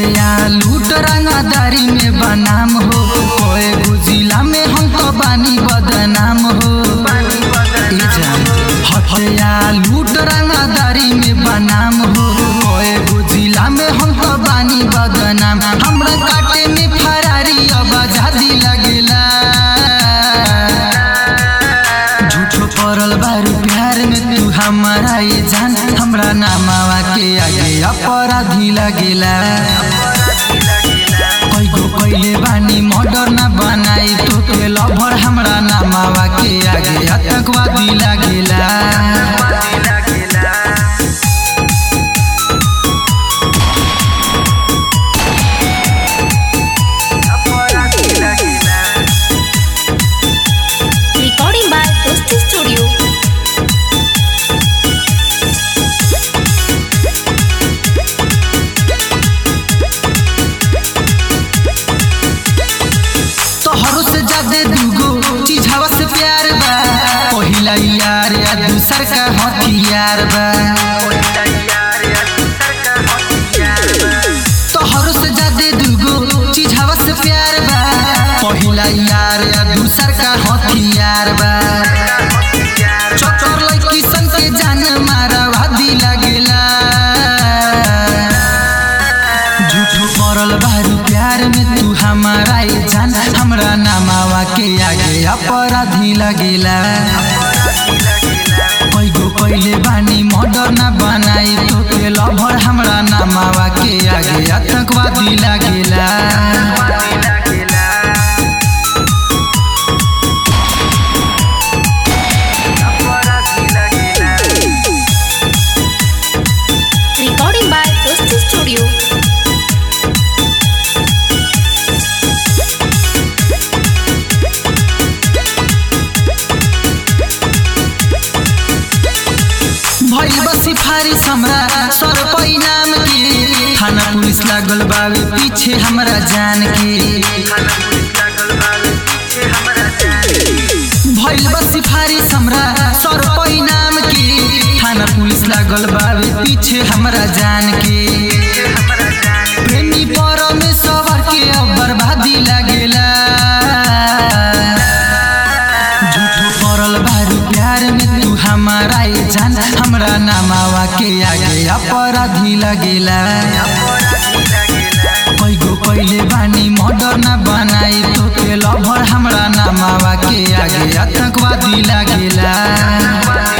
हत्या लूट रंगदारी में बनाम हो कोई गुजिला में हम तो बानी बदनाम हो ई जान हत्या लूट रंगदारी में बनाम हो कोई गुजिला में हम तो बानी बदनाम हमरा काटे में फरारी अब आजादी लगेला झूठो पड़ल बारू प्यार में तू हमारा ये जान हमरा नामावा के आगे अपराधी लगेला कोई गो पहले बानी मर्डर ना बनाई तो के लभर हमरा नामावा के आगे आतंकवादी लगेला Recording by Dosti Studio. तोहरो से ज्यादा दूगो चीज हवा से प्यार बा पहिला यार या दूसर का हथियार बा तोहरो से ज्यादा दूगो चीज हवा से प्यार बा पहिला यार या दूसर का हथियार बा चोचर लड़की सन के जान मारा वादी लगेला झूठो पड़ल बारू प्यार में तू हमारा ये जान हमरा नामावा के आगे अपराधी लगेला कोई गो पहले बानी मर्डर ना बनाई तो के लभर हमरा नामावा के आगे आतंकवादी लगेला Recording by Dosti Studio. भइल बा सिफारिश हमरा सर नाम के थाना पुलिस लागल बावे पीछे हमरा जान के भइल बा सिफारिश हमरा सर नाम के थाना पुलिस लागल बावे पीछे हमरा जान के प्रेमी परमेश्वर के अब बर्बादी लागेला झूठो पड़ल बारू प्यार में तू हमारा ये जान हमरा नामावा के आगे अपराधी लगेला कोई गो पहले बानी मर्डर ना बनाई तो के लभर हमरा नामावा के आगे आतंकवादी लगेला